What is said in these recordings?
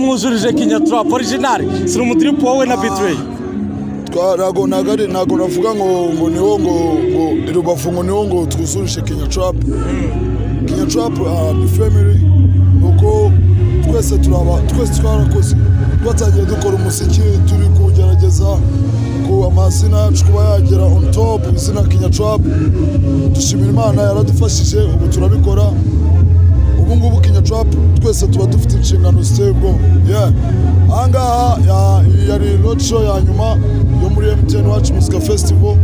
mwujurije kinyatura porijinari siri umutiripo wowe na bitiweyi ntago nagari ntago navuga ngo ngo niwo ngo ngo rubavu ngo niwo ngo twuzurishe kenya trap kenya trap ah, ni family nuko twese turaba twese twarakoze twatangiye dukora umuziki turi kugerageza ku amazina yacu kuba yagera on top izina kenya trap dushimira imana yaradufashije ubu turabikora ubu ngubu kenya trap twese tuba dufite inshingano ziteye ubwoba yeah ahangaha ya- yari road show ya nyuma yo muri mtn wacu musica festival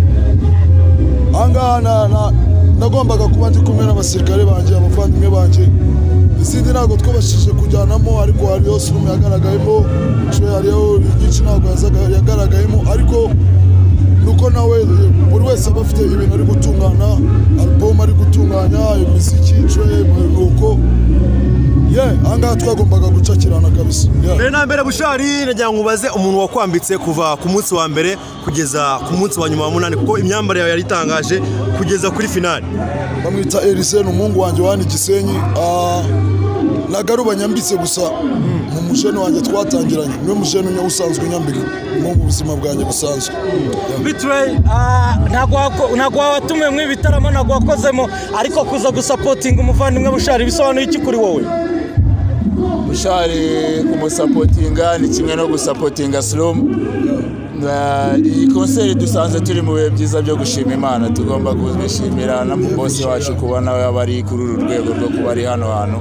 ahangaha na- na- nagombaga kuba ndi kumwe n'abasirikare banjye abavandimwe banjye izindi ntabwo twabashije kujyanamo ariko hariho sirumu yagaragayemo inshuro hariho igice ntabwo yazaga- yagaragayemo ariko nuko nawe buri wese aba afite ibintu ari gutunganya album ari gutunganya imiziki inshuro nuko ye ahangaha twagombaga gucakirana kabisa yeah. mbere na mbere bushari nagira ngo ubaze umuntu wakwambitse kuva ku munsi wa mbere kugeza ku munsi wa nyuma wa munani kuko imyambarire yawe yari itangaje kugeza kuri finali bamwita erise ni umuhungu wanjye wani gisenyi Ah, nagaruba nyambitse gusa mu musheni wanjye twatangiranye niwe musheni unye usanzwe unyambika mu buzima bwanjye busanzwe bitiweyi ntabwo watumwe mu ibitaramo ntabwo wakozemo ariko kuza gusapotinga umuvandimwe bushari bisobanuye iki kuri wowe bushari kumusapotinga ni kimwe no gusapotinga sirumu Na- iyi konseri dusanze turi mu bihe byiza byo gushima imana tugomba kubishimira na bosi wacu kubona we aba ari kuri uru rwego rwo kuba ari hano hantu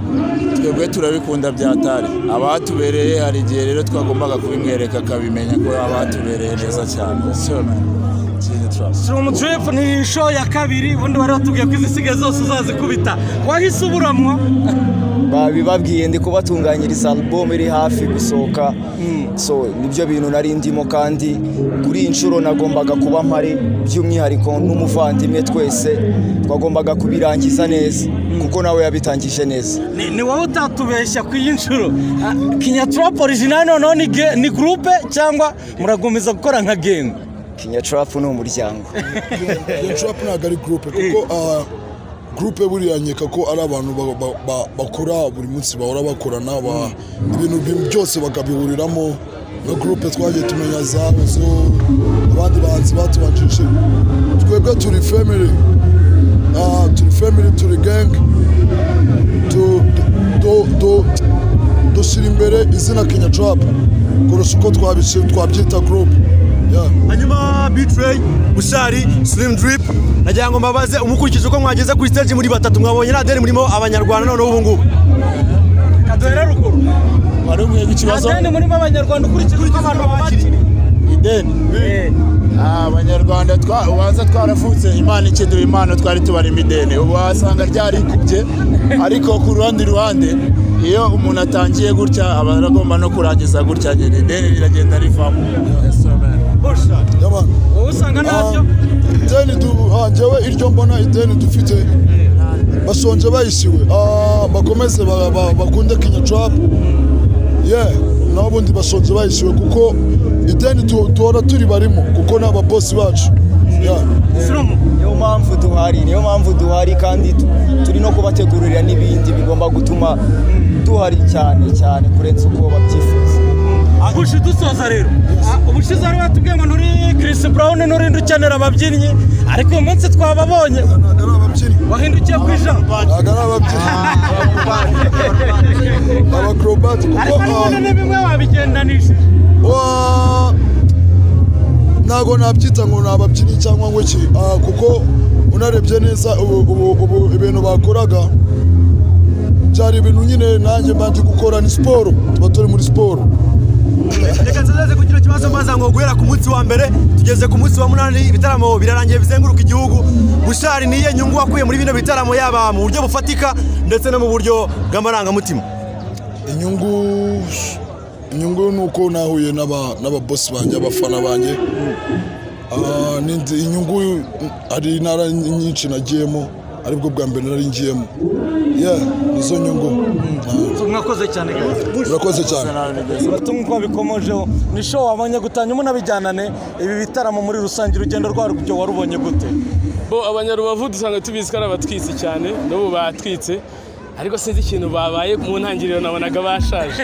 twebwe turabikunda byatari abahatubereye hari igihe rero twagombaga kubimwereka akabimenya ko abahatubereye neza cyane So, man, kintu turabona. siri umutiripo ni show ya kabiri ubundi bari batubwiye ko izisigaye zose uzazikubita wahise uburamwa babibabwiye ndi kubatunganyiriza album iri hafi gusohoka so nibyo bintu nari ndimo kandi kuri iyi nshuro nagombaga kuba mpari by'umwihariko n'umuvandimwe twese twagombaga kubirangiza neza kuko nawe yabitangije neza Ni- ni wowe utatubeshya ku iyi nshuro kinyaturapa orijinali noneho ni ge- ni gurupe cyangwa muragumiza gukora nka gengu kinya trap ni umuryango trap ntabwo ari gurupe kuko ah, gurupe buriya nkeka ko ari abantu ba- ba- ba- bakora buri munsi bahora bakorana ba- ibintu bi- byose bakabihuriramo na gurupe twagiye tumenya za zo abandi bahanzi batubanjije twebwe turi family Ah, turi family turi gang tu- du- du- dushyira imbere izina kenya trap kurusha uko twabishi- twabyita group yeah. hanyuma bitrey bushari slim drip nagira ngo mbabaze umukurikije uko mwageze kuri stage muri batatu mwabonye nta deni murimo abanyarwanda noneho ubu ngubu kaduhera ruguru wari umwega ikibazo adeni muri bo abanyarwanda ukurikije uko abantu babakiriye ideni Ah, abanyarwanda twa- ubanza twaravutse imana ikiduha impano twari tubarimo ideni ubu wasanga ryarikubye ariko ku ruhande ruhande iyo umuntu atangiye gutya aba aragomba no kurangiza gutya nyine ideni riragenda rivamo Yes, amen. Y'abantu. wowe usanga ntabyo ideni du- ah, njyewe iryo mbona ideni dufite bashonje bayishyuwe Ah, bakomeze ba- ba- bakunde kinya trap ye n'abundi bashonje bayishyuwe kuko ideni tu- duhora turi barimo kuko ni ababosi bacu Yeah. sirumu niyo mpamvu duhari niyo mpamvu duhari kandi tu- turi no kubategurira n'ibindi bigomba gutuma duhari cyane cyane kurenza uko babyifuza gushi dusoza rero Ah, ubushize wari watubwiye ngo nturi kirisi burawuni nturinde ukenera ababyinnyi ariko uyu munsi twababonye Ntabwo ari ababyinnyi wahindukiye ku ijambo ntabwo ari ababyinnyi abakorobati kuko ariko ah, none ni bimwe wabigendanije Wa- ntabwo nabyita ngo ni ababyinnyi cyangwa ngo iki Ah, kuko unarebye neza ubu- ubu ubu ibintu bakoraga byari ibintu nyine nanjye mbanje gukora ni siporo tuba turi muri siporo reka nzazeze kugira ikibazo mbaza ngo guhera ku munsi wa mbere tugeze ku munsi wa munani ibitaramo birarangiye bizenguruka igihugu bushari niye nyungu wakuye muri bino bitaramo yaba mu buryo bufatika ndetse no mu buryo bw'amarangamutima inyungu inyungu ni uko nahuye n'aba- n'ababosi banjye abafana banjye Ah, ni nzi- inyungu hari intara nyinshi nagiyemo aribwo bwa mbere nari ngiyemo yeah nizo nyungu mwakoze cyane guys. urakoze cyane ubutumwa uko bikomojeho ni show wabonye gutanya umunabijyanane ibi bitaramo muri rusange urugendo rwarwo warubonye gute bo abanyarubavu dusanga tubizi ko ari abatwitsi cyane n'ubu batwitse ariko sinzi ikintu babaye mu ntangiriro nabonaga bashaje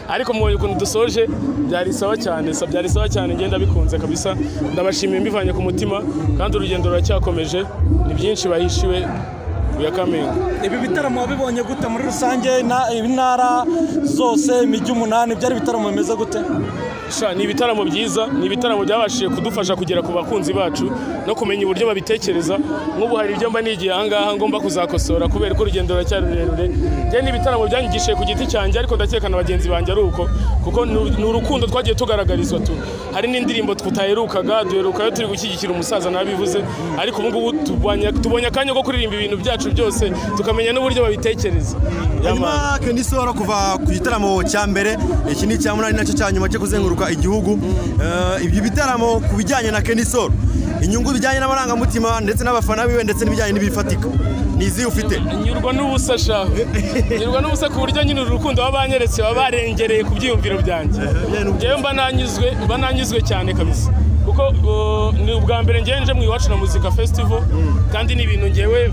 ariko mubonye ukuntu dusoje byari sawa cyane sa- byari sawa cyane ngenda bikunze kabisa ndabashimiye mbivanye ku mutima kandi urugendo ruracyakomeje ni byinshi bahishiwe ku ya kamingo ibi bitaramo wabibonye gute muri rusange na- intara zose imijyi umunani byari ibitaramo bimeze gute Sha, ni ibitaramo byiza ni ibitaramo byabashije kudufasha kugera ku bakunzi bacu no kumenya uburyo babitekereza nk'ubu hari ibyo mba nigiye ahangaha ngomba kuzakosora kubera ko urugendo ruracyari rurerure njye ni ibitaramo byanyigishije ku giti cyanjye ariko ndakeka na bagenzi banjye ari uko kuko ni uru- ni urukundo twagiye tugaragarizwa tu hari n'indirimbo tutaherukaga duherukayo turi gushyigikira umusaza nabivuze ariko ubu ngubu tubonye- tubonye akanya ko kuririmba ibintu byacu byose tukamenya n'uburyo babitekereza Yama. hanyuma Kenny Solo kuva ku gitaramo cya mbere iki ni icya munani nacyo cya nyuma cyo kuzenguruka igihugu Eh, ibyo bitaramo ku bijyanye na Kenny Solo inyungu bijyanye n'amarangamutima ndetse n'abafana biwe ndetse n'ibijyanye n'ibifatika ni izi ufite nyurwa n'ubusa shaho nyurwa n'ubusa ku buryo nyine uru rukundo baba banyeretse baba barengereye ku byiyumviro byanjye njyewe mba nanyuzwe mba nanyuzwe cyane kabisa kuko uh, ni ubwa mbere ngewe nje mu iwacu na muzika festival kandi ni ibintu ngewe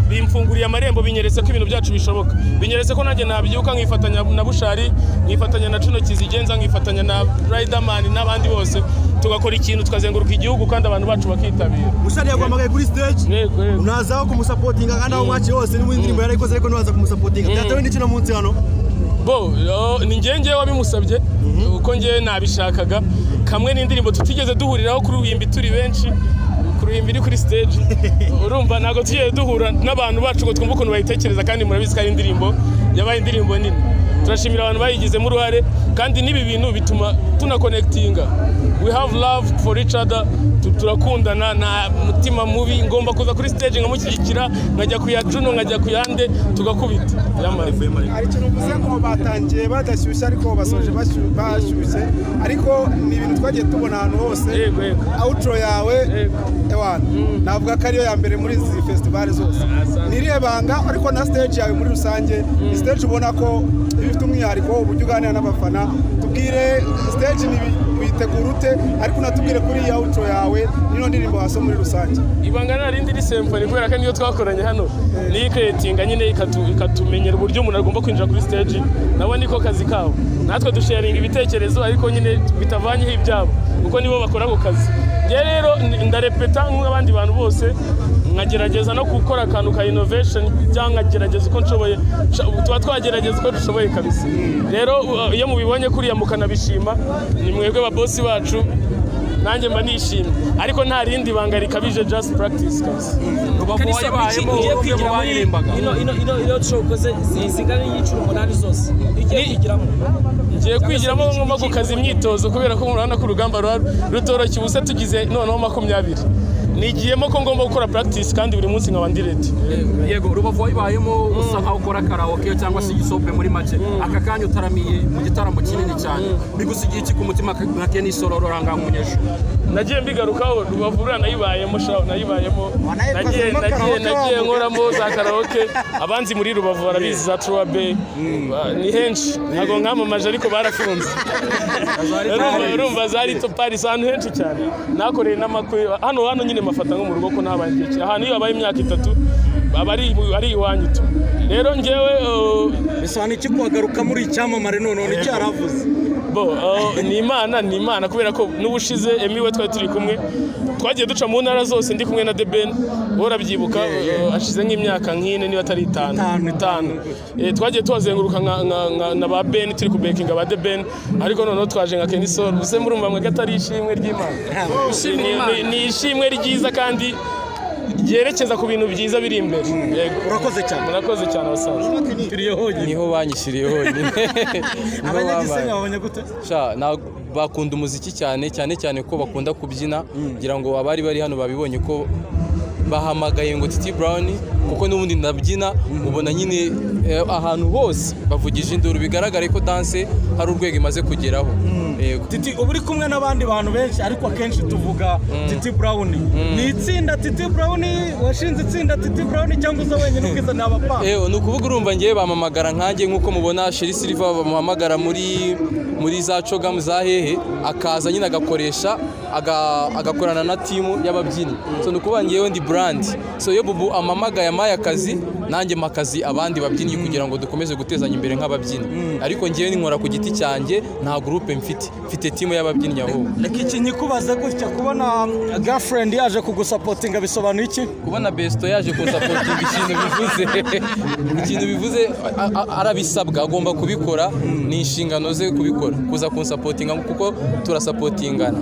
bimfunguriye amarembo binyeretse ko ibintu byacu bishoboka binyeretse ko nanjye nabyuka nkifatanya na bushari nkifatanya na cuno kizigenza nkifatanya na riderman n'abandi bose tugakora ikintu tukazenguruka igihugu kandi abantu bacu bakitabira mushari yaguhamagaye kuri stage Yego, yego. unazaho kumusapotinga kandi aho mwaciye hose niba indirimbo yarayikoze ariko ntiwaza kumusapotinga byatewe n'iki no munsi hano bo yo, ni njyewe njyewe wabimusabye kuko njyewe nabishakaga kamwe n'indirimbo tutigeze duhuriraho kuruhimbi turi benshi kuruhimbi iri kuri stage urumva ntabwo tugiye duhura n'abantu bacu ngo twumve ukuntu bayitekereza kandi murabizi ko ari indirimbo yabaye indirimbo nini turashimira abantu bayigizemo uruhare kandi n'ibi bintu bituma tunakonekitinga we have love for each other Tu- turakundana nta mutima mubi ngomba kuza kuri stage nkamushyigikira nkajya ku ya cuno nkajya ku yande tugakubita Yamaze. hari ikintu uvuze ngo batangiye badashyushye ariko basoje bashyushye bashyushye ariko ni ibintu twagiye tubona ahantu hose Yego, yego. outro yawe ewana navuga ko ariyo ya mbere muri izi festival zose ni irihe banga ariko na stage yawe muri rusange ni stage ubona ko iba ifite umwihariko uburyo uganira n'abafana tubwire stage ni witegura ute ariko unatubwire kuri iyi outro yawe n'ino ndirimbo hasi muri rusange ibanga nta rindi ni symphony kubera ko niyo twakoranye hano niyo ikeretinga nyine ikatu- ikatumenyera uburyo umuntu agomba kwinjira kuri stage nabo niko kazi kabo natwe dusharinga ibitekerezo ariko nyine bitavanyeho ibyabo kuko nibo bakora ako kazi njye rero ni- ndarepeta nk'abandi bantu bose nkagerageza no gukora akantu ka innovation cyangwa nkagerageza uko nshoboye Sha- tuba twagerageza uko dushoboye kabisa rero uh, iyo mubibonye kuriya mukanabishima ni mwebwe babosi bacu nanjye mba nishimye ariko nta rindi banga rikabije just practice guys Kalisa, iki ugiye kwigira muri ino ino ino ino show ukoze zi- zingana n'iyiciro umunani zose ugiye Ni- kwigiramo ngiye kwigiramo ngomba gukaza imyitozo kubera ko murabona ko urugamba ruba rutoroshye ubusa tugize noneho makumyabiri nigiyemo ko ngomba gukora practice kandi buri munsi nkaba ndi ready yego rubavu wayibayemo usa nkaho ukora karaoke cyangwa se igisope muri make aka kanya utaramiye mu gitaramo kinini cyane bigusigiye iki ku mutima nka keni solo rurangankunyesha nagiye mbigarukaho rubavura nayibayemo shaho nayibayemo nagiye nagiye nagiye nkoramo za karaoke abanzi muri rubavu barabizi za Troa Bay Ba- ni henshi ntabwo nkamamaje ariko barafunze urumva urumva za Little Paris ahantu henshi cyane nakoreye n'amakwe hano hano nyine mafata nko mu rugo ko ntabaye igihe kinini. ahantu iyo habaye imyaka itatu aba ari ari iwanyu tu rero njyewe uh, bisobanura iki kuhagaruka muri icyamamare noneho nticyaravuze bo uh, ni imana ni imana kubera ko n'ubushize emi we twari turi kumwe twagiye duca mu ntara zose ndi kumwe na the ben urabyibuka uh, ashize nk'imyaka nk'ine niba atari itanu Itanu, itanu Eh, twagiye tuhazenguruka nka- nka- nka- na ba ben turi kubekinga ba the ben ariko noneho twaje nka Kenny Solo ubuse murumva mwe ko atari ishimwe ry'imana Ni- ni- ni ishimwe ryiza kandi ryerekeza ku bintu byiza biri imbere Yego. urakoze cyane murakoze cyane basaza turiye honyine niho banyishyiriye honyine Niho abanyagisenyi bambaye. babonye gute Sha, na- bakunda umuziki cyane cyane cyane ko bakunda kubyina ngira ngo abari bari hano babibonye ko bahamagaye ngo titi brown kuko n'ubundi ndabyina ubona nyine eh, ahantu hose bavugije induru bigaragare ko danse hari urwego imaze kugeraho Eh, yego titi uba uri kumwe n'abandi bantu benshi ariko akenshi tuvuga titi brown ni itsinda titi brown washinze itsinda titi brown cyangga uza wenyine ubwiza ni abapanga Ewe ni ukuvuga urumva ngewe bamamagara nkanjye nk'uko mubona Sheri Silva bamuhamagara muri muri za cogamu za hehe akaza nyine agakoresha aga- agakorana na timu y'ababyinnyi so ni ukuvuga ngewe ndi brand so iyo bubu amamagaye amaye akazi nanjye mpa akazi abandi babyinnyi kugira ngo dukomeze gutezanya imbere nk'ababyinnyi ariko ngewe nkora ku giti cyanjye nta gurupe mfite mfite timu y'ababyinnyi ahubwo reka iki nyikubaze gutya kubona girlfriend yaje kugusapotinga bisobanuye iki kubona besito yaje kunsapotinga ikintu bivuze ikintu bivuze a- a- arabisabwa agomba kubikora ni inshingano ze kubikora kuza kunsapotinga kuko turasapotingana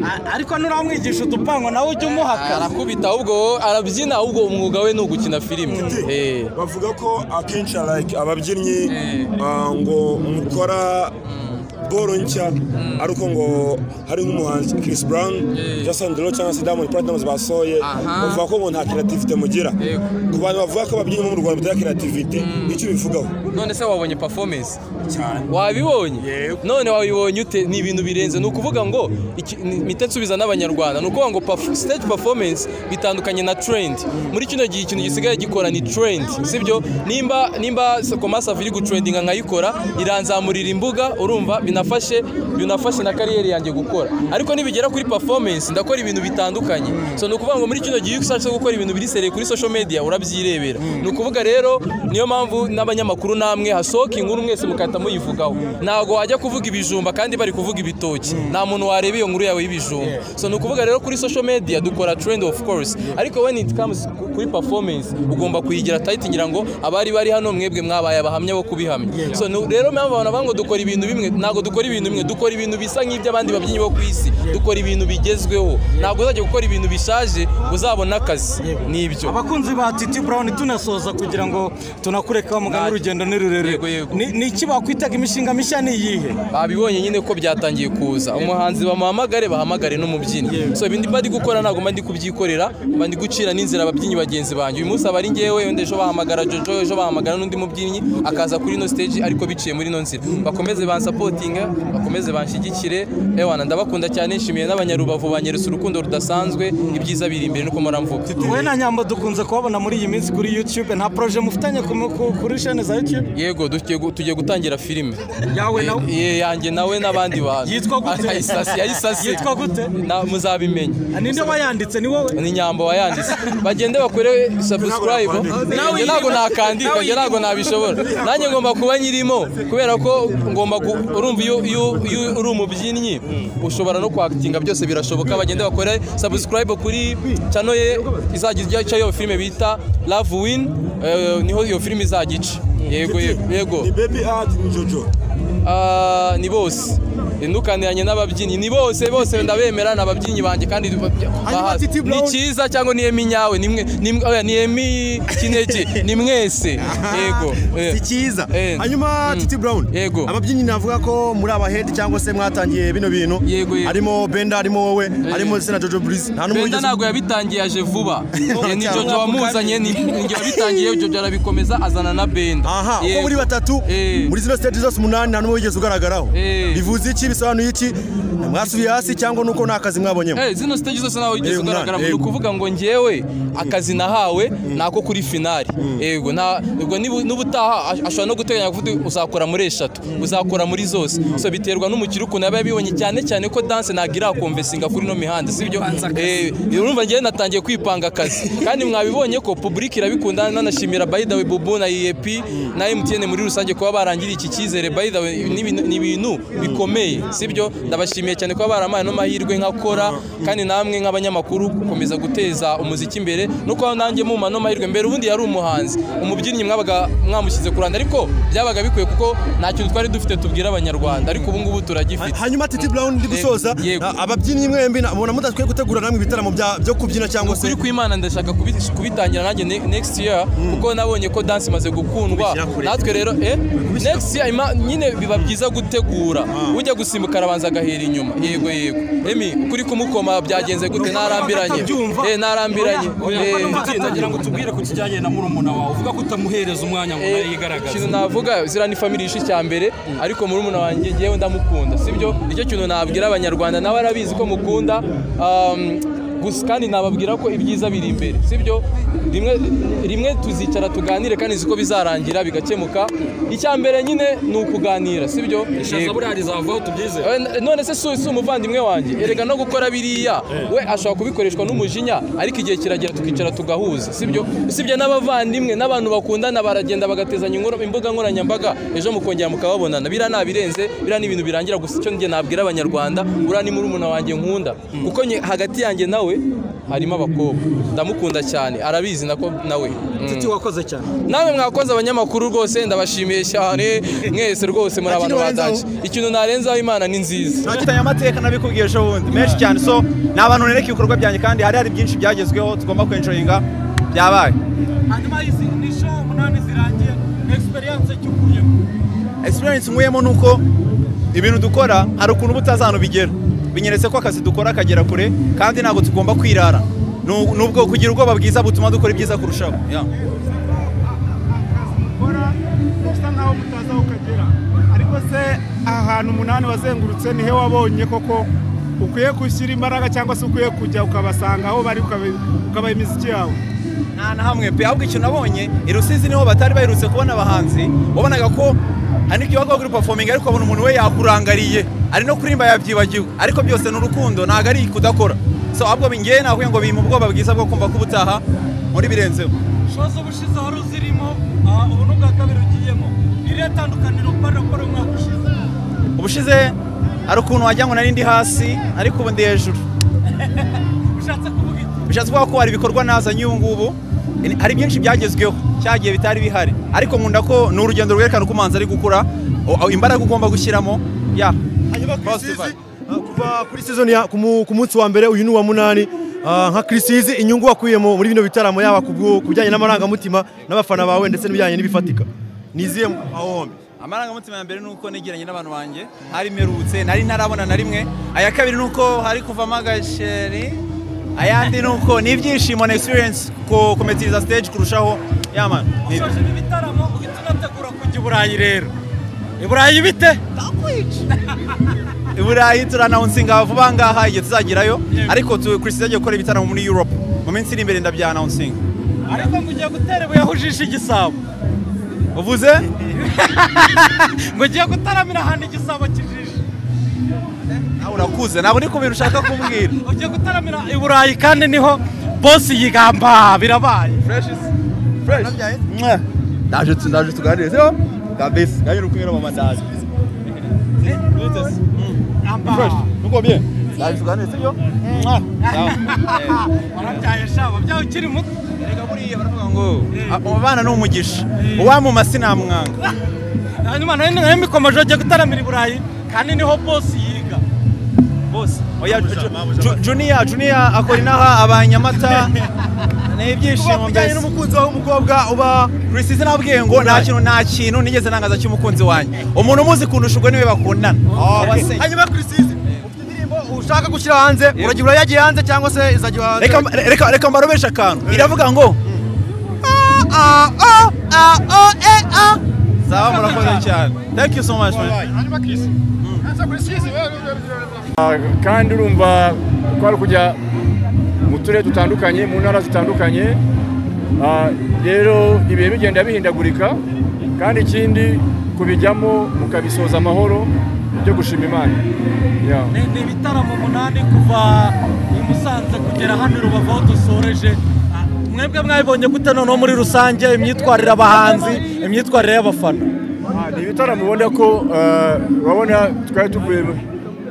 A- ariko nuramwigisha udupangwa nawe ujya umuhaka arakubita ahubwo wowe arabyina ahubwo umwuga we ni ugukina filime Eh. bavuga ko akenshi like ababyinnyi ah, ngo mukora boro nshya ariko ngo hari nk'umuhanzi Chris Brown Jason Derulo cyangwa se Diamond Platnumz basohoye bavuga ko ngo nta creativity mugira Yego. ku bantu bavuga ko ababyinnyi bo mu Rwanda batagira creativity icyo bivugaho none se wabonye performance cyane wabibonye Yego. none wabibonye ute ni ibintu birenze ni ukuvuga ngo iki- ni- mpite nsubiza n'abanyarwanda ni ukuvuga ngo perf- stage performance bitandukanye na trend muri kino gihe ikintu gisigaye gikora ni trend sibyo nimba nimba komasa iri gutrendinga nkayikora iranzamurira imbuga urumva binafashe binafashe na kariyeri yanjye gukora ariko nibigera kuri performance ndakora ibintu bitandukanye so ni ukuvuga ngo muri kino gihe iyo ushatse gukora ibintu biri sereye kuri social media urabyirebera ni ukuvuga rero niyo mpamvu n'abanyamakuru namwe hasohoka inkuru mwese mugahita muyivugaho ntabwo wajya kuvuga ibijumba kandi bari kuvuga ibitoki nta muntu wareba iyo nkuru yawe y'ibijumba so ni ukuvuga rero kuri social media dukora trend of course ariko when it comes ku- kuri performance ugomba kuyigira tight ngira ngo abari bari hano mwebwe mwabaye abahamya bo kubihamya so ni- rero mpamvu abantu bavuga ngo dukora ibintu bimwe ntabwo dukora ibintu bimwe dukora ibintu bisa nk'iby'abandi babyinnyi bo ku isi dukora ibintu bigezweho ntabwo uzajya gukora ibintu bishaje ngo uzabone akazi ni ibyo abakunzi ba titi brown tunasoza kugira ngo tunakureke wa muganga Nta- urugendo ni rurerure Yego, yego. Ni- ni iki bakwitaga imishinga mishya ni iyihe babibonye nyine ko byatangiye kuza umuhanzi bamuhamagare bahamagare n'umubyinnyi so ibindi mba ndi gukora ntabwo mba ndi kubyikorera mba ndi gucira n'inzira ababyinnyi bagenzi banjye uyu munsi aba ari ngewe wenda ejo bahamagara jojo ejo bahamagara n'undi mubyinnyi akaza kuri ino stage ariko biciye muri ino nzira bakomeze bansapotinga bakomeze banshyigikire ewana ndabakunda cyane nshimiye n'abanyarubavu banyeretse urukundo rudasanzwe ibyiza biri imbere nuko muramvuga wowe na nyamba dukunze kubabona muri iyi minsi kuri youtube nta poroje mufitanye ku- ku- kuri shene za youtube yego tugiye gu- tugiye gutangira filime yawe nawe Ye- yanjye nawe n'abandi bantu Yitwa gute? Ayisase, ayisase. Yitwa gute? Na- muzabimenya ninde wayanditse ni wowe ni nyambo wayanditse bagende bakore subscribe njye ntabwo nakandika njye ntabwo nabishobora nanjye ngomba kuba nyirimo kubera ko ngomba gu- urumva iyo iyo- iyo uri umubyinnyi ushobora no kwakitinga byose birashoboka bagende bakore subscribe kuri channel ye izajya ijya icyo iyo filime bita love win eh, niho iyo filime izajya ica yego yego yego ni baby art ni jojo Ah, ni bose ntukaniranye n'ababyinnyi ni bose bose ndabemera ni ababyinnyi banjye kandi ba- bahazi. ni cyiza cyangwa ni emi nyawe ni mwe- ni mwe- oya, ni emi kinege ni mwese yego eh. si cyiza Eh. hanyuma titi brown Yego. ababyinnyi navuga ko muri abahedi cyangwa se mwatangiye bino bintu Yego, yego. harimo benda harimo wowe harimo ndetse na jojo burizi nta benda n'umwe wigeze ntabwo yabitangiye aje vuba Eh, ni jojo wamuzanye ni njye wabitangiye jojo arabikomeza azana na benda aha uko Yego. muri batatu Eh. muri zino stage zose umunani nta n'umwe wigeze ugaragaraho Eh. bivuze iki bisobanuye iki mwasubiye hasi cyangwa nuko nta kazi mwabonyemo Eh, zino stage zose ntawe wigeze Yego, ugaragara nta- ni yego. ukuvuga ngo ngewe akazi nahawe ni ako kuri finali yego nta- ubwo nibu- n'ubutaha ash- ashobora no guteganya kuvuga uzakora muri eshatu uzakora muri zose so biterwa n'umukiri ukuntu yaba yabibonye cyane cyane ko danse ntabwo irakomvesinga kuri ino mihanda sibyo Eh, urumva ngewe natangiye kwipanga akazi kandi mwabibonye ko public irabikunda nanashimira by the way bubu na ep na mtn muri rusange kuba barangiriye iki cyizere by the way ni ibintu- ni ibintu bikomeye sibyo ndabashimiye cyane kuba baramaye no mahirwe nkakora kandi namwe nk'abanyamakuru gukomeza guteza umuziki imbere no kuba nanjye muma no mahirwe mbere ubundi yari umuhanzi umubyinnyi mwabaga mwamushyize ku ruhande ariko byabaga bikwiye kuko nta kintu twari dufite tubwira abanyarwanda ariko ubu ngubu turagifite hanyuma titi brown ndi gusoza Yego. a- ababyinnyi mwembi mubona mudakwiye gutegura namwe ibitaramo bya- byo kubyina cyangwa se ukuri kw'imana ndashaka kubi- kubitangira nanjye ne- next year kuko nabonye ko dance imaze gukundwa Kubishyira kure. natwe rero eh, next year ima- nyine biba byiza gutegura ujya gusa usimbuka arabanza agahera inyuma yego yego emi ukuri kumukoma byagenze gute narambiranye eh narambiranye eh nagira ngo tubwire ku kijyanye na murumuna wawe uvuga ko utamuhereza umwanya ngo nawe yigaragaze ikintu navuga ziriya ni family ishe cya mbere ariko murumuna wanjye ngewe ndamukunda sibyo nicyo kintu nabwira abanyarwanda nawe arabizi ko mukunda um, gusa kandi nababwira ko ibyiza biri imbere sibyo rimwe rimwe tuzicara tuganire kandi nzi ko bizarangira bigakemuka icya mbere nyine ni ukuganira sibyo ishaza Yego. buriya rizavaho tubyize Eh, n- none se si si umuvandimwe wanjye erega no gukora biriya we ashobora kubikoreshwa n'umujinya ariko igihe kiragera tukicara tugahuza sibyo usibye n'abavandimwe n'abantu bakundana baragenda bagatezanya inkoro- imbuga nkoranyambaga ejo mukongera mukababonana biriya nta birenze biriya ni ibintu birangira gusa icyo njye nabwira abanyarwanda buriya ni murumuna wanjye nkunda kuko nye- hagati yanjye nawe harimo abakobwa ndamukunda cyane arabizi nako nawe Mm. titi wakoze cyane namwe mwakoze abanyamakuru rwose ndabashimiye cyane mwese rwose muri abantu badaje ikintu narenzaho imana ni nziza ntakitanye amateka nabikubwiye ejo bundi menshi cyane so ni abantu nereka ibikorwa byanjye kandi hari hari byinshi byagezweho tugomba kwenjoyinga byabaye hanyuma izi ni sho umunani zirangiye egisperiyanse cy'ukuyemo experience nkuyemo ni uko ibintu dukora hari ukuntu butazana ubigera binyeretse ko akazi dukora kagera kure kandi ntabwo tugomba kwirara Nu- nubwo kugira ubwoba bwiza butuma dukora ibyiza kurushaho Yeah. gukora usa nkaho mutazi aho ukagera ariko se aha hantu umunani wazengurutse ni he wabonye koko ukwiye gushyira imbaraga cyangwa se ukwiye kujya ukabasanga aho bari ukabe- ukabaha imiziki yawe nta na hamwe pe ahubwo ikintu nabonye i rusizi niho batari baherutse kubona abahanzi wabonaga ko hari n'ibyo bakora kuri performing ariko ukabona umuntu we yakurangariye ari no kuririmba yabyibagiwe ariko byose ni urukundo ntabwo ari kudakora so ahubwo bingiye nakubwiye ngo bimpa ubwoba bwiza bwo kumva ko ubutaha muri birenzeho sho z'ubushize wari uzirimo aha, ubu n'ubwa kabiri ugiyemo iriya tandukaniro kubera gukora umwaka ushize ubushize hari ukuntu wagira ngo nari ndi hasi ariko ubu ndi hejuru ushatse kuvuga iki bishatse kuvuga ko hari ibikorwa nazanye ubu ngubu ni- hari byinshi byagezweho cyagiye bitari bihari ariko nkunda ko ni urugendo rwerekana uko umuhanzi ari gukura o- imbaraga ugomba gushyiramo ya hanyuma ku isizi ah, kuva kuri season ya ku mu- ku munsi wa mbere uyu ni uwa munani Ah, nka kirisizi inyungu wakuyemo muri bino bitaramo yaba ku bwo- ku bijyanye n'amarangamutima n'abafana bawe ndetse n'ibijyanye n'ibifatika niziye aho hombi amarangamutima ya mbere ni uko negeranye n'abantu banjye hari merutse nari ntarabona na rimwe aya kabiri ni uko hari kuvamo agasheri ayandi ni uko ni ibyishimo na experience ku kumetiriza stage kurushaho yamana ushoje ibi bitaramo uhita unategura kujya i burayi burayi rero i burayi bite i burayi turanawunsinga vuba ngaha igihe tuzagerayo ariko tu- Chris agiye gukora ibitaramo muri europe mu minsi iri imbere ndabyanawunsinga ariko ngo ugiye gutera ibuye aho ujishe igisabo uvuze ngo ugiye gutaramira ahantu igisabo kijishe nawe urakuze ntabwo ni ku bintu ushaka kumbwira ugiye gutaramira i burayi kandi niho bosi yigamba birabaye ndaje tu- ndaje tuganire sio kabisa nanjye nukunyura mama ndaje nuko bien ndaje tuganire sio warabyaye shaba byawe ukiri muto reka buriya baravuga ngo abana ni umugisha uwamuma sinamwanga hanyuma nayo nayo mikomeje ugiye gutaramira i burayi kandi niho bosi yiga bosi oya Ju- junior junior akora inaha abanyamata ni ibyishimo mbese n'umukunzi wawe w'umukobwa uba rusizi nabwiye ngo nta kintu nta kintu nigeze nangaza cy'umukunzi wanjye umuntu umuzi kundusha ubwo niwe bakundana Okay. hanyuma kirisizi ufite indirimbo ushaka gushyira hanze uragira urayagiye hanze cyangwa se izajya hanze Reka- reka reka mbarobeshe akantu iravuga ngo sawa murakoze cyane thank you so much man hanyuma kisi hanyuma kisi Ah, kandi urumva twari kujya mu turere dutandukanye mu ntara zitandukanye Ah, rero ibihe bigenda bihindagurika kandi ikindi kubijyamo mukabisoza amahoro byo gushima imana Yeah. ni ibitaramo umunani kuva i Musanze kugera hano i Rubavu aho dusoreje Ah, mwebwe mwabibonye gute noneho muri rusange imyitwarire abahanzi imyitwarire y'abafana Ah, ni ibitaramo ubona ko eh, urabona twari tuvuye mu-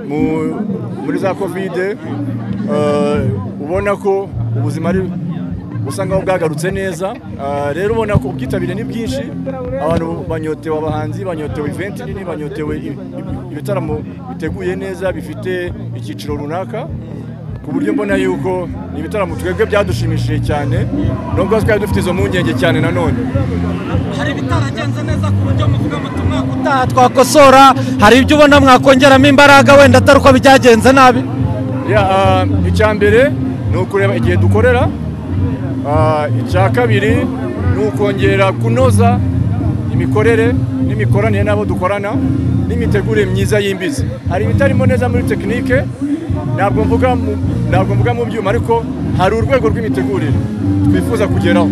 mu- muri za kovide eh, ubona ko ubuzima ari busa nkaho bwagarutse neza Ah, rero ubona ko ubwitabire ni bwinshi abantu banyotewe abahanzi banyotewe iventi nini banyotewe i- i- ibitaramo biteguye neza bifite icyiciro runaka ku buryo mbona yuko ni ibitaramo twebwe byadushimishije cyane nubwo twari dufite izo mpungenge cyane nanone hari ibitaragenze neza ku buryo muvuga muti umwaka ubutaha twakosora hari ibyo ubona mwakongeramo imbaraga wenda atari uko byagenze nabi Ya, ah, icya mbere ni ukureba igihe dukorera Ah, icya kabiri ni ukongera kunoza imikorere n'imikoranire n'abo dukorana n'imitegurire myiza y'imbizi hari ibitarimo neza muri tekinike ntabwo mvuga mu- ntabwo mvuga mu byuma ariko hari urwego rw'imitegurire twifuza kugeraho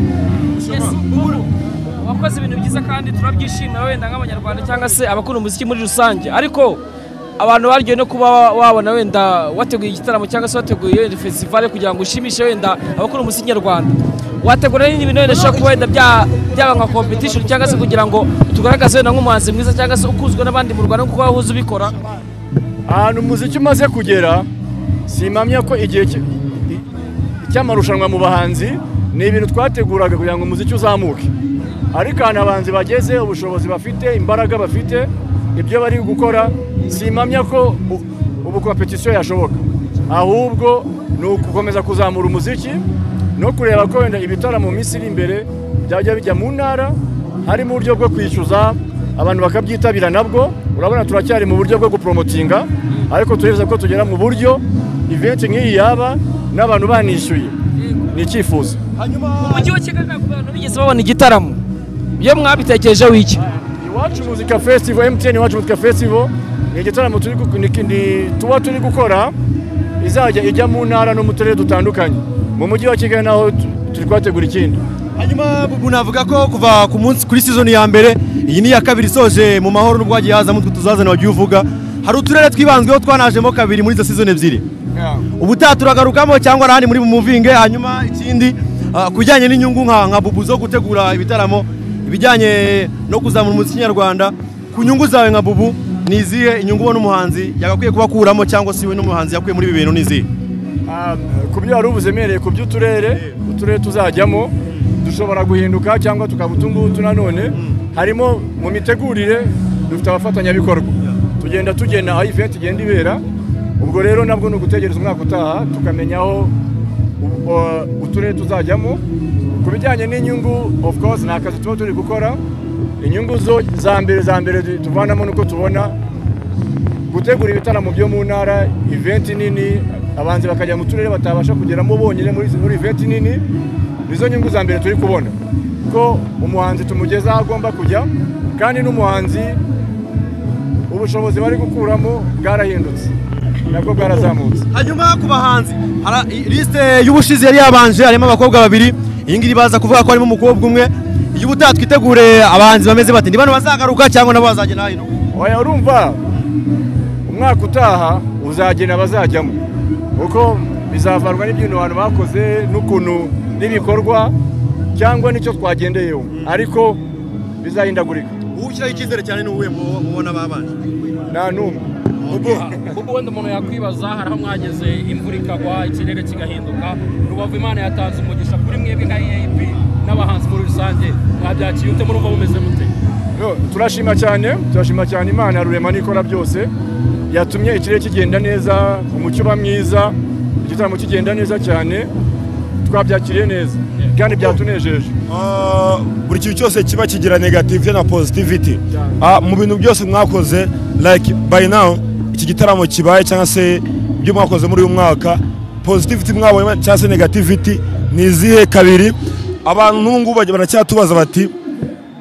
wakoze ibintu byiza kandi turabyishimira wenda nk'abanyarwanda cyangwa se abakunda umuziki muri rusange ariko abantu baryoye no kuba wabona wenda wateguye igitaramo cyangwa se wateguye wenda fesitivale kugira ngo ushimishe wenda abakunda umuziki nyarwanda wategura n'ibindi bintu wenda bishobora kuba wenda bya- byaba nka competition cyangwa se kugira ngo tugaragaze wenda nk'umuhanzi mwiza cyangwa se ukuzwa n'abandi mu rwanda kuko wahuze ubikora ahantu umuziki umaze kugera simpamya ko igihe cy- i- cy'amarushanwa mu bahanzi ni ibintu twateguraga kugira ngo umuziki uzamuke ariko ahantu abahanzi bageze ubushobozi bafite imbaraga bafite ibyo bari gukora simpamya ko u- ubu kompetisiyo yashoboka ahubwo ni ugukomeza kuzamura umuziki no kureba ko wenda ibitaramo mu minsi iri imbere byajya bijya mu ntara harimo uburyo bwo kwishyuza abantu bakabyitabira nabwo urabona turacyari mu buryo bwo gupromotinga ariko tuhereza ko tugera mu buryo event nk'iyi yaba n'abantu banishyuye ni icyifuzo mu mujyi wa kigali ntabwo abantu bigeze babona igitaramo iyo mwabitekerejeho iki iwacu muzika festival mtn iwacu muzika festival ni igitaramo turi gu- ni- ni- tuba turi gukora izajya ijya mu ntara no mu turere dutandukanye mu mujyi wa kigali naho tu- turi kuhategura ikindi hanyuma ubu navuga ko kuva ku munsi kuri sizoni ya mbere iyi ni iya kabiri isoje mu mahoro n'ubwo hagiye hazamo utwo tuzazana wagiye uvuga hari uturere twibanzweho twanajemo kabiri muri izo sizoni ebyiri ubutaha turagarukamo cyangwa ahandi muri bumuvinge hanyuma ikindi ah, ku bijyanye n'inyungu nka nka bubu zo gutegura ibitaramo ibijyanye no kuzamura umuziki nyarwanda ku nyungu zawe nka bubu ni izihe inyungu ubona umuhanzi yagakwiye kuba akuramo cyangwa se we n'umuhanzi yakuye muri ibi bintu ni izihe Ah, ku byo wari ubuze emereye ku by'uturere uturere tuzajyamo dushobora guhinduka cyangwa tukaba utungutu nanone harimo mu mitegurire dufite abafatanyabikorwa tugenda tugena aho event igenda ibera ubwo rero nabwo ni ugutegereza umwaka utaha tukamenya aho u- o- uturere tuzajyamo ku bijyanye n'inyungu of course ni akazi tuba turi gukora inyungu zo za mbere za mbere tuvanamo nuko tubona gutegura ibitaramo byo mu ntara eventi nini abanzi bakajya mu turere batabasha kugeramo bonyine muri muri eventi nini nizo nyungu za mbere turi kubona ko umuhanzi tumugeza aho agomba kujya kandi n'umuhanzi ubushobozi bari gukuramo bwarahindutse nabwo bwarazamutse hanyuma ku bahanzi hari i- lisite y'ubushize yari yabanje harimo abakobwa babiri iyi ngiyi baza kuvuga ko harimo umukobwa umwe y'ubutaha twitegure abahanzi bameze bati ni bano bazagaruka cyangwa nabo bazagenda hino oya urumva umwaka utaha uzagena abazajyamo kuko bizavarwa n'ibyintu abantu bakoze n'ukuntu n'ibikorwa cyangwa n'icyo twagendeyeho ariko bizahindagurika ushyiraho icyizere cyane ni uwuhe mubona babanje nta n'umwe kuko wenda umuntu yakwibaza hari aho mwageze imvura ikagwa ikirere kigahinduka rubavu imana yatanze umugisha kuri mwebwe nka eap n'abahanzi muri rusange mwabyakiriye ute murumva bumeze mute No, turashima cyane turashima cyane imana rurema n'ikora byose yatumye ikirere kigenda neza umucyo uba mwiza igitaramo kigenda neza cyane twabyakiriye neza kandi byatunejeje Ah, buri kintu cyose kiba kigira negative na positivity Ah, mu bintu byose mwakoze like by now iki gitaramo kibaye cyangwa se ibyo mwakoze muri uyu mwaka positivity mwabonye cyangwa se negativity ni izihe kabiri abantu n'ubu ngubu bajya- baracyatubaza bati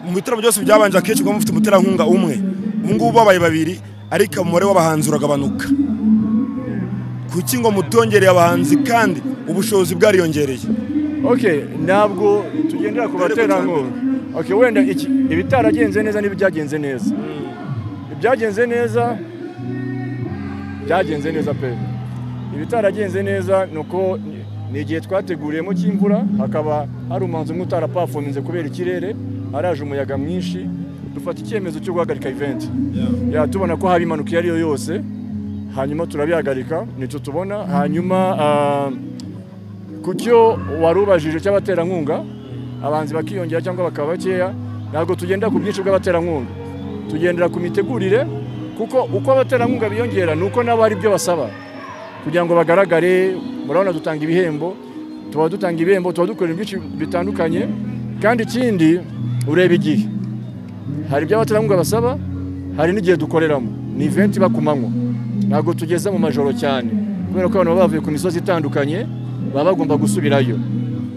mu bitaramo byose byabanje akenshi kuba mufite umuterankunga umwe ubu ngubu babaye babiri ariko umubare w'abahanzi uragabanuka kuki ngo mutongereye abahanzi kandi ubushobozi bwariyongereye okay ntabwo tugendera ku baterankunga okay wenda iki ibitaragenze neza n'ibyagenze neza ibyagenze neza byagenze neza pe ibitaragenze neza ni uko ni- ni igihe twateguriyemo cy'imvura hakaba hari umuhanzi umwe utarapafominze kubera ikirere haraje umuyaga mwinshi dufata icyemezo cyo guhagarika event ya tubona ko haba impanuka iyo ari yo yose hanyuma turabihagarika nicyo tubona hanyuma ah, ku cyo wari ubajije cy'abaterankunga abahanzi bakiyongera cyangwa bakaba bakeya ntabwo tugenda ku bwinshi bw'abaterankunga tugendera ku mitegurire kuko uko abaterankunga biyongera ni uko nabo hari ibyo basaba kugira ngo bagaragare murabona dutanga ibihembo tuba dutanga ibihembo tuba dukora ibintu byinshi bitandukanye kandi ikindi ureba igihe hari ibyo abaterankunga basaba hari n'igihe dukoreramo ni event iba ku manywa ntabwo tugeza mu majoro cyane kubera ko abantu baba bavuye ku misozi itandukanye baba bagomba gusubirayo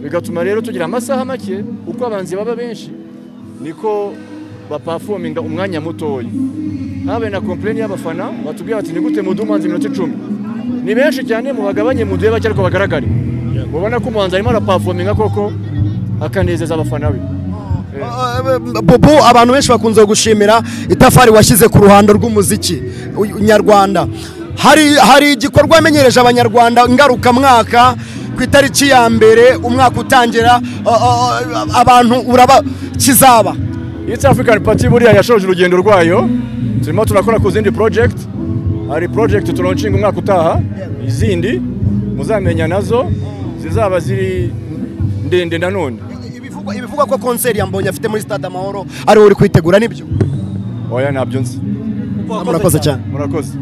bigatuma rero tugira amasaha make uko abanzi baba benshi niko bapafominga umwanya mutoya habe na kompleni y'abafana batubwira bati ni gute muduhe umuhanzi iminota icumi ni benshi cyane mubagabanye muduhe bake ariko bagaragare mubona ko umuhanzi arimo arapafominga koko akanezeza abafana be bubu abantu benshi bakunze gushimira itafari washyize ku ruhando rw'umuziki uyu- nyarwanda hari hari igikorwa yamenyereje abanyarwanda ngarukamwaka ku itariki ya mbere umwaka utangira a- a- a- abantu uraba kizaba East African Party buriya yashoje urugendo rwayo turimo turakora ku zindi project hari project turoncinga umwaka utaha izindi muzamenya nazo zizaba ziri ndende nanone ibivugwa ko konseri ya mbonye afite muri stade amahoro ariwe uri kuyitegura nibyo oya ntabyo nzi Murakoze cyane. murakoze